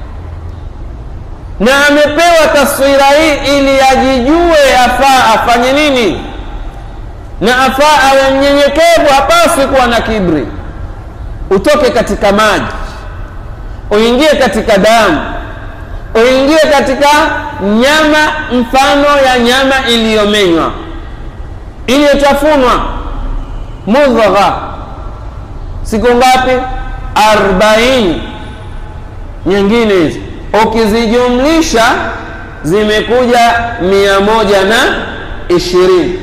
na amepewa taswira hii ili ajijue afaa afanye nini na afaa awe mnyenyekevu, hapaswi kuwa na kibri. Utoke katika maji uingie katika damu uingie katika nyama mfano ya nyama iliyomenywa iliyotafunwa, mudgha. Siku ngapi? Arbaini. Nyingine hizi ukizijumlisha zimekuja mia moja na ishirini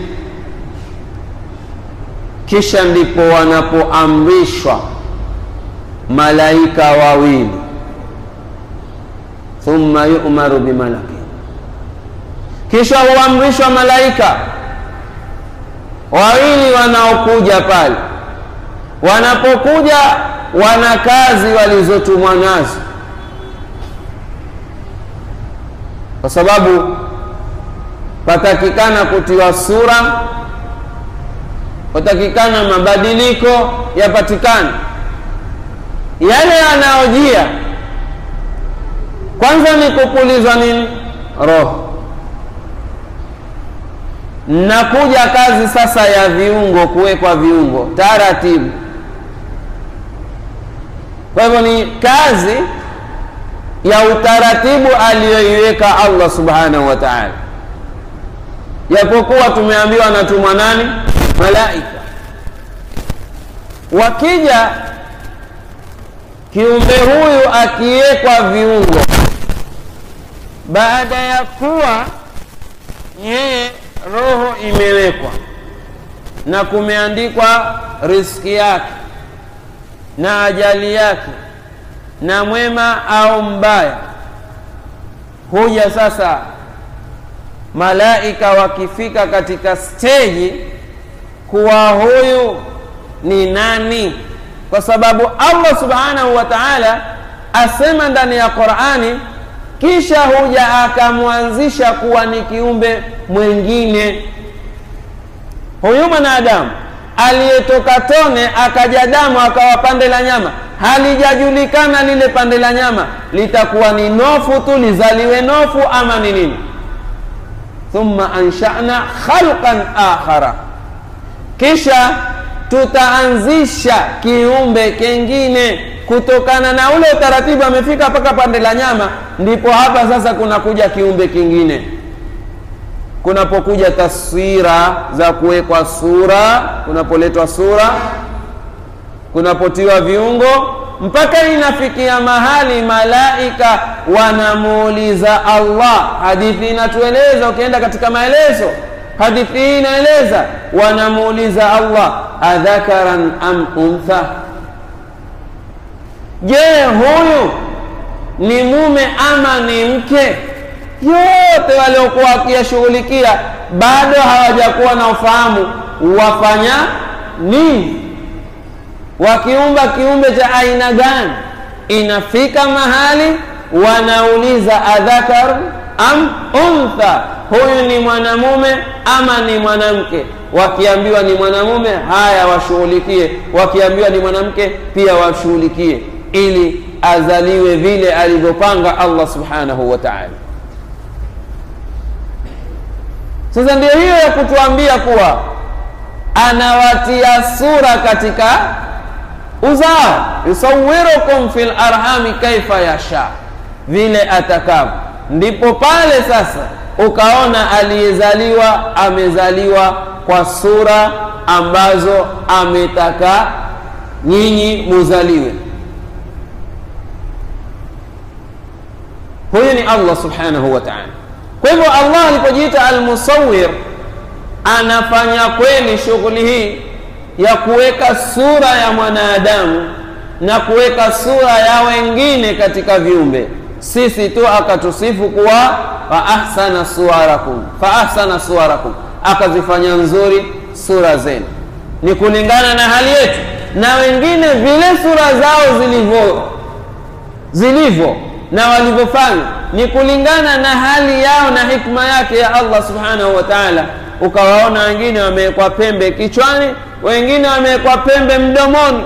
kisha ndipo wanapoamrishwa malaika wawili, thumma yu'maru bimalaki, kisha huamrishwa malaika wawili wanaokuja pale. Wanapokuja wana kazi walizotumwa nazo, kwa sababu patakikana kutiwa sura watakikana mabadiliko yapatikane. Yale yanayojia kwanza ni kupulizwa nini? Roho. Nakuja kazi sasa ya viungo, kuwekwa viungo taratibu. Kwa hivyo ni kazi ya utaratibu aliyoiweka Allah subhanahu wa ta'ala, japokuwa tumeambiwa anatumwa nani? Malaika. Wakija kiumbe huyu akiwekwa viungo, baada ya kuwa yeye roho imewekwa na kumeandikwa riski yake na ajali yake na mwema au mbaya, huja sasa malaika wakifika katika steji kuwa huyu ni nani, kwa sababu Allah subhanahu wa ta'ala asema ndani ya Qur'ani, kisha huja akamwanzisha kuwa ni kiumbe mwingine. Huyu mwanadamu aliyetoka tone akaja damu akawa pande la nyama, halijajulikana lile pande la nyama litakuwa ni nofu tu lizaliwe nofu ama ni nini. Thumma ansha'na khalqan akhara kisha tutaanzisha kiumbe kengine kutokana na ule utaratibu. Amefika mpaka pande la nyama, ndipo hapa sasa kunakuja kiumbe kingine. Kunapokuja taswira za kuwekwa sura, kunapoletwa sura, kunapotiwa viungo, mpaka inafikia mahali malaika wanamuuliza Allah. Hadithi inatueleza, ukienda katika maelezo hadithi hii inaeleza, wanamuuliza Allah, adhakaran am untha, je, huyu ni mume ama ni mke? Yote waliokuwa wakiyashughulikia bado hawajakuwa na ufahamu wafanya nini, wakiumba kiumbe cha aina gani. Inafika mahali wanauliza adhakar am untha, huyu ni mwanamume ama ni mwanamke? Wakiambiwa ni mwanamume, haya washughulikie, wakiambiwa ni mwanamke pia washughulikie, ili azaliwe vile alivyopanga Allah subhanahu wa ta'ala. Sasa ndio hiyo ya kutuambia kuwa anawatia sura katika uzao, yusawirukum fil arhami kaifa yasha, vile atakavyo. Ndipo pale sasa ukaona aliyezaliwa amezaliwa kwa sura ambazo ametaka nyinyi muzaliwe. Huyu ni Allah subhanahu wa ta'ala. Kwa hivyo Allah alipojiita almusawir, anafanya kweli shughuli hii ya kuweka sura ya mwanadamu na kuweka sura ya wengine katika viumbe. Sisi tu akatusifu kuwa fa ahsana suwarakum, fa ahsana suwarakum, akazifanya nzuri sura zenu, ni kulingana na hali yetu, na wengine vile sura zao zilivyo zilivyo na walivyofanya ni kulingana na hali yao na hikma yake ya Allah subhanahu wa ta'ala. Ukawaona wengine wamewekwa pembe kichwani, wengine wamewekwa pembe mdomoni.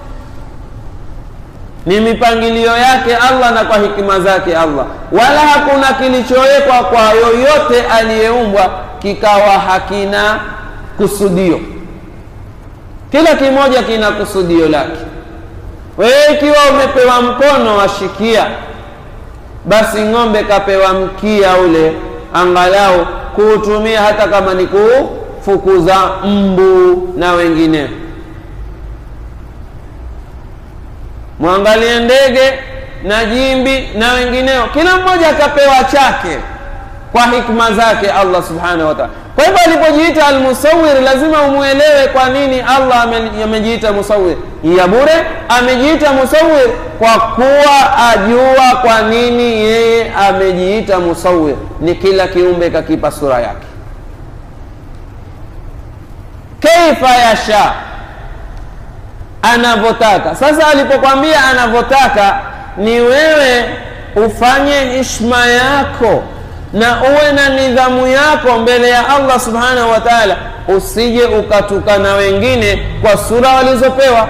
Ni mipangilio yake Allah na kwa hikima zake Allah, wala hakuna kilichowekwa kwa yoyote aliyeumbwa kikawa hakina kusudio. Kila kimoja kina kusudio lake. Wewe ikiwa umepewa mkono washikia basi ng'ombe kapewa mkia ule, angalau kuutumia hata kama ni kufukuza mbu na wengineo. Mwangalie ndege na jimbi na wengineo, kila mmoja akapewa chake kwa hikma zake Allah subhanahu wa ta'ala. Kwa hivyo alipojiita almusawir, lazima umwelewe kwa nini Allah amejiita musawir. Ya bure amejiita musawir kwa kuwa ajua kwa nini yeye amejiita musawir. Ni kila kiumbe kakipa sura yake, kaifa yasha, anavyotaka. Sasa alipokwambia anavyotaka, ni wewe ufanye hishma yako na uwe na nidhamu yako mbele ya Allah subhanahu wa ta'ala, usije ukatukana wengine kwa sura walizopewa,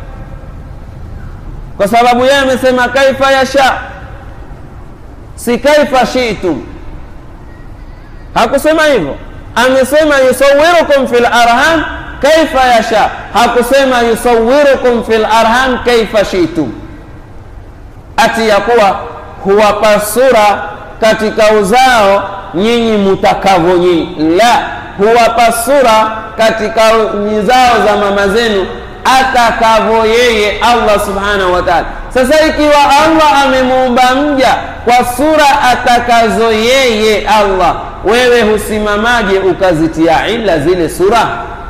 kwa sababu yeye amesema kaifa yasha, si kaifa shi'tum. Hakusema hivyo, amesema yusawirukum fil arham kaifa yasha, hakusema yusawirukum fil arham kaifa shi'tum, ati ya kuwa huwapa sura katika uzao nyinyi mutakavyo nyinyi, la, huwapa sura katika mizao za mama zenu atakavyo yeye Allah subhanahu wa ta'ala. Sasa ikiwa Allah amemuumba mja kwa sura atakazo yeye Allah, wewe husimamaje ukazitia ila zile sura?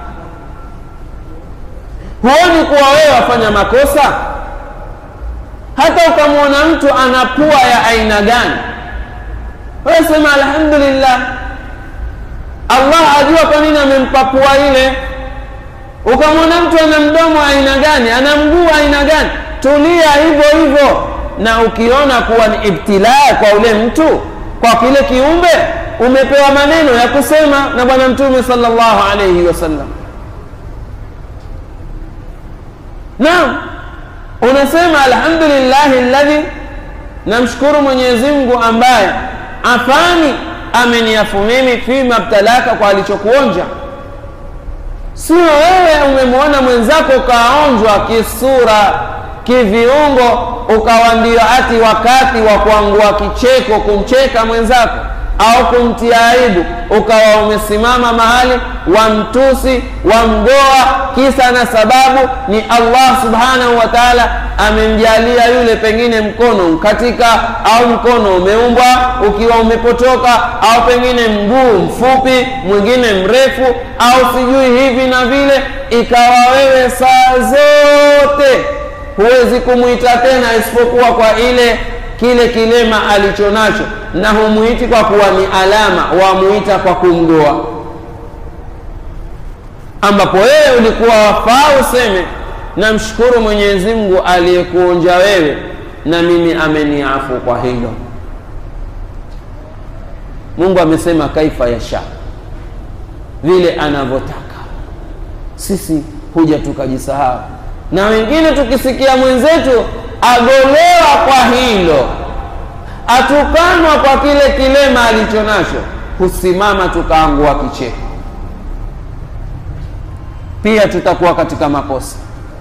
Huoni kuwa wewe wafanya makosa? Hata ukamwona mtu ana pua ya aina gani wewe sema alhamdulillah, Allah ajua kwa nini amempa pua ile. Ukamwona mtu ana mdomo aina gani, ana mguu aina gani, tulia hivyo hivyo. Na ukiona kuwa ni ibtilaa kwa ule mtu, kwa kile kiumbe, umepewa maneno ya kusema na Bwana Mtume sallallahu alayhi wasallam. Naam, unasema alhamdulillahi alladhi, namshukuru Mwenyezi Mungu ambaye afani ameniafu mimi fima btalaka, kwa alichokuonja. Sio wewe umemwona mwenzako ukaonjwa kisura kiviungo, ukawa ndio ati wakati wa kuangua kicheko kumcheka mwenzako au kumtia aibu, ukawa umesimama mahali wamtusi wamgoa, kisa na sababu ni Allah subhanahu wa ta'ala amemjalia yule pengine mkono mkatika au mkono umeumbwa ukiwa umepotoka au pengine mguu mfupi mwingine mrefu au sijui hivi na vile, ikawa wewe saa zote huwezi kumwita tena isipokuwa kwa ile kile kilema alicho nacho, na humuiti kwa kuwa ni alama, wamuita kwa kumgoa, ambapo wewe ulikuwa wafaa useme namshukuru Mwenyezi Mungu aliyekuonja wewe na mimi ameniafu kwa hilo. Mungu amesema kaifa yasha, vile anavyotaka. Sisi huja tukajisahau, na wengine tukisikia mwenzetu agolewa kwa hilo, atukanwa kwa kile kilema alicho nacho, husimama tukaangua kicheko pia tutakuwa katika makosa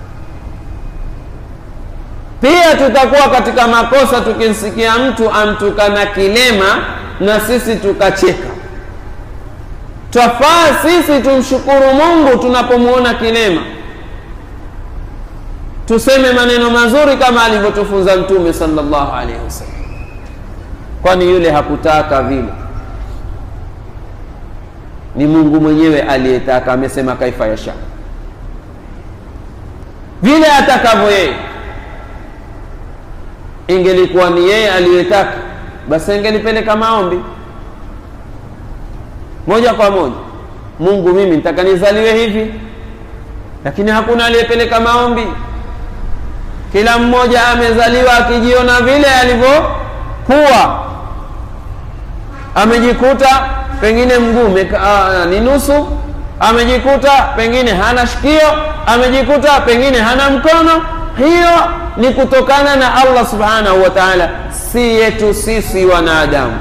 pia tutakuwa katika makosa tukimsikia mtu amtukana kilema na sisi tukacheka twafaa sisi tumshukuru mungu tunapomwona kilema tuseme maneno mazuri kama alivyotufunza mtume salllahu alaihi wasallam kwani yule hakutaka vile ni mungu mwenyewe aliyetaka amesema kaifa yasha vile atakavyo yeye ingelikuwa ni yeye aliyetaka basi ingelipeleka maombi moja kwa moja mungu mimi nitaka nizaliwe hivi lakini hakuna aliyepeleka maombi kila mmoja amezaliwa akijiona vile alivyokuwa amejikuta pengine mguu ni nusu amejikuta pengine hana shikio amejikuta pengine hana mkono hiyo ni kutokana na allah subhanahu wa taala si yetu sisi wanadamu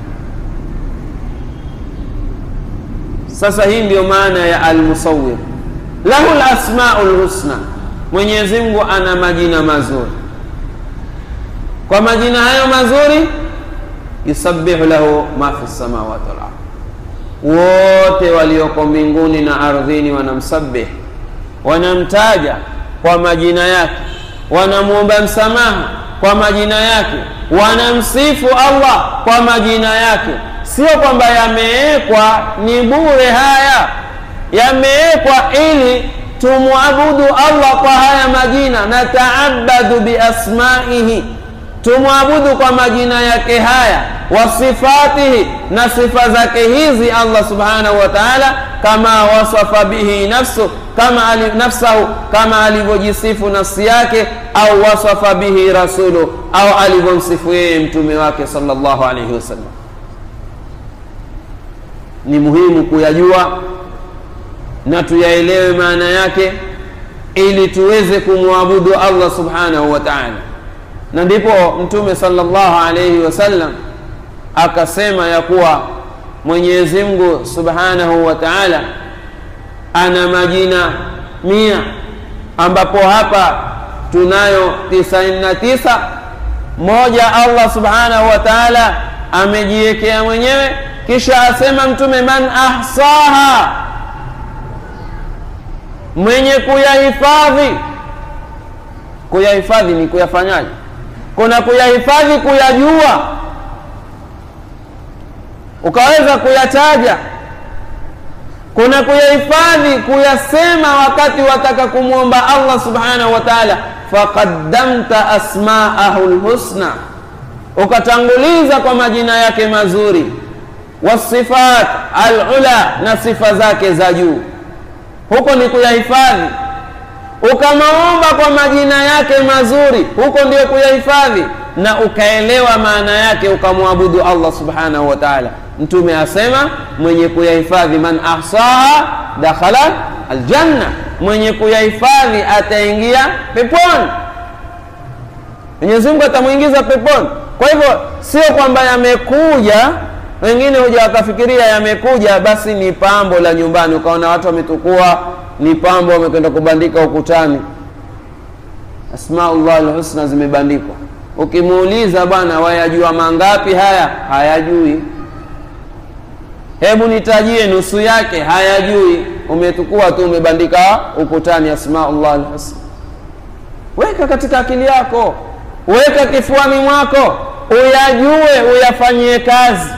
sasa hii ndiyo maana ya almusawir lahu lasmau lhusna mwenyezi mungu ana majina mazuri kwa majina hayo mazuri yusabihu lahu ma fi lsamawati walard wote walioko mbinguni na ardhini wanamsabih wanamtaja kwa majina yake wanamwomba msamaha kwa majina yake wanamsifu allah kwa majina yake sio kwamba yamewekwa ni bure haya yamewekwa ili tumwabudu allah kwa haya majina nataabadu biasmaihi tumwabudu kwa majina yake haya wa sifatihi na sifa zake hizi allah subhanahu wa taala kama wasafa bihi nafsu kama ali, nafsahu kama alivyojisifu nafsi yake au wasafa bihi rasulu au alivyomsifu yeye mtume wake salllahu alaihi wasallam ni muhimu kuyajua na tuyaelewe maana yake ili tuweze kumwabudu allah subhanahu wa taala na ndipo mtume salllahu alaihi wasallam akasema ya kuwa mwenyezi mungu subhanahu wa taala ana majina mia ambapo hapa tunayo tisaini na tisa moja allah subhanahu wa taala amejiwekea mwenyewe kisha asema mtume man ahsaha mwenye kuyahifadhi kuyahifadhi ni kuyafanyaje kuna kuyahifadhi kuyajua ukaweza kuyataja kuna kuyahifadhi kuyasema wakati wataka kumwomba allah subhanahu wa taala faqaddamta asmaahu lhusna ukatanguliza kwa majina yake mazuri wasifat alula na sifa zake za juu huko ni kuyahifadhi ukamaomba kwa majina yake mazuri huko ndio kuyahifadhi na ukaelewa maana yake ukamwabudu allah subhanahu wa taala mtume asema mwenye kuyahifadhi man ahsaha dakhala aljanna mwenye kuyahifadhi ataingia peponi mwenyezi mungu atamwingiza peponi kwa hivyo sio kwamba yamekuja wengine huja wakafikiria yamekuja basi ni pambo la nyumbani ukaona watu wametukua ni pambo wamekwenda kubandika ukutani asmaullah lhusna zimebandikwa ukimuuliza bwana wayajua mangapi haya hayajui hebu nitajie nusu yake hayajui umetukua tu umebandika ukutani asmaullah lhusna weka katika akili yako weka kifuani mwako uyajue uyafanyie kazi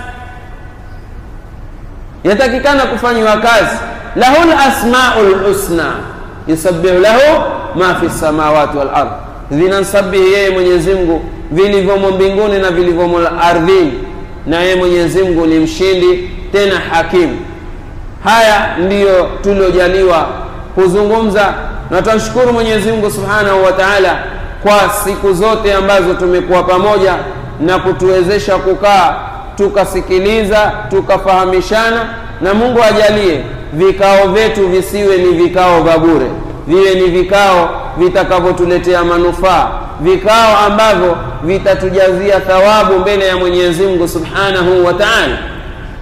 yatakikana kufanyiwa kazi lahu lasmau lhusna yusabihu lahu ma fi lsamawati walard vinamsabihi yeye mwenyezi mungu vilivyomo mbinguni na vilivyomo ardhini na yeye mwenyezi mungu ni mshindi tena hakimu haya ndiyo tuliojaliwa kuzungumza na tunashukuru mwenyezi mungu subhanahu wa taala kwa siku zote ambazo tumekuwa pamoja na kutuwezesha kukaa tukasikiliza tukafahamishana na mungu ajalie vikao vyetu visiwe ni vikao vya bure viwe ni vikao vitakavyotuletea manufaa vikao ambavyo vitatujazia thawabu mbele ya mwenyezi mungu subhanahu wa taala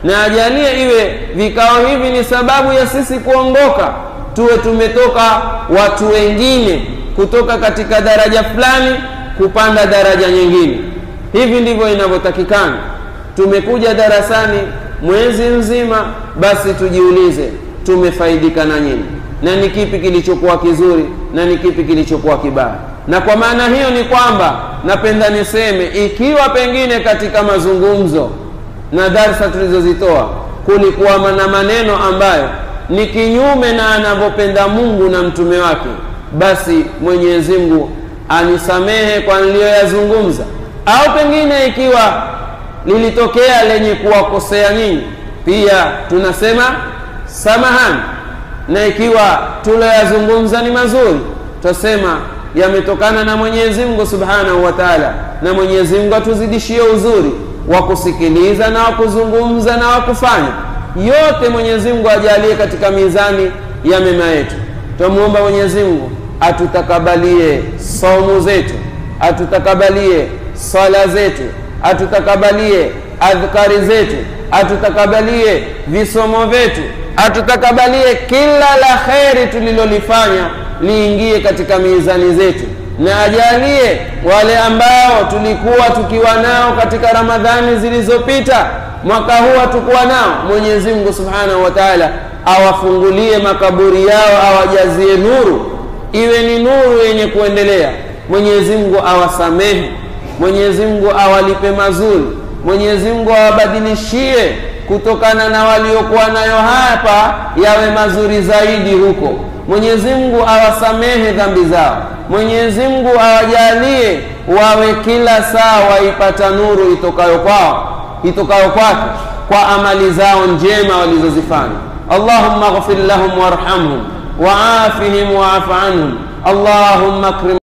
na ajalie iwe vikao hivi ni sababu ya sisi kuongoka tuwe tumetoka watu wengine kutoka katika daraja fulani kupanda daraja nyingine hivi ndivyo inavyotakikana tumekuja darasani mwezi mzima basi tujiulize tumefaidika na nini na ni kipi kilichokuwa kizuri na ni kipi kilichokuwa kibaya na kwa maana hiyo ni kwamba napenda niseme ikiwa pengine katika mazungumzo na darsa tulizozitoa kulikuwa na maneno ambayo ni kinyume na anavyopenda mungu na mtume wake basi mwenyezi mungu anisamehe kwa niliyoyazungumza au pengine ikiwa lilitokea lenye kuwakosea nyinyi pia tunasema samahani na ikiwa tuloyazungumza ni mazuri twasema yametokana na mwenyezi mungu subhanahu wa taala na mwenyezi mungu atuzidishie uzuri wa kusikiliza na wa kuzungumza na wa kufanya yote mwenyezi mungu ajalie katika mizani ya mema yetu twamwomba mwenyezi mungu atutakabalie saumu zetu atutakabalie swala zetu atutakabalie adhkari zetu atutakabalie visomo vyetu atutakabalie kila la kheri tulilolifanya liingie katika mizani zetu na ajalie wale ambao tulikuwa tukiwa nao katika ramadhani zilizopita mwaka huu hatukuwa nao mwenyezi mungu subhanahu wa taala awafungulie makaburi yao awajazie nuru iwe ni nuru yenye kuendelea mwenyezi mungu awasamehe mwenyezi mungu awalipe mazuri mwenyezi mungu awabadilishie kutokana na waliokuwa nayo hapa yawe mazuri zaidi huko mwenyezi mungu awasamehe dhambi zao mwenyezi mungu awajalie wawe kila saa waipata nuru itokayo kwao itokayo kwake kwa amali zao njema walizozifanya allahumma ghfir lahum warhamhum waafihim waafu anhum allahumma akrim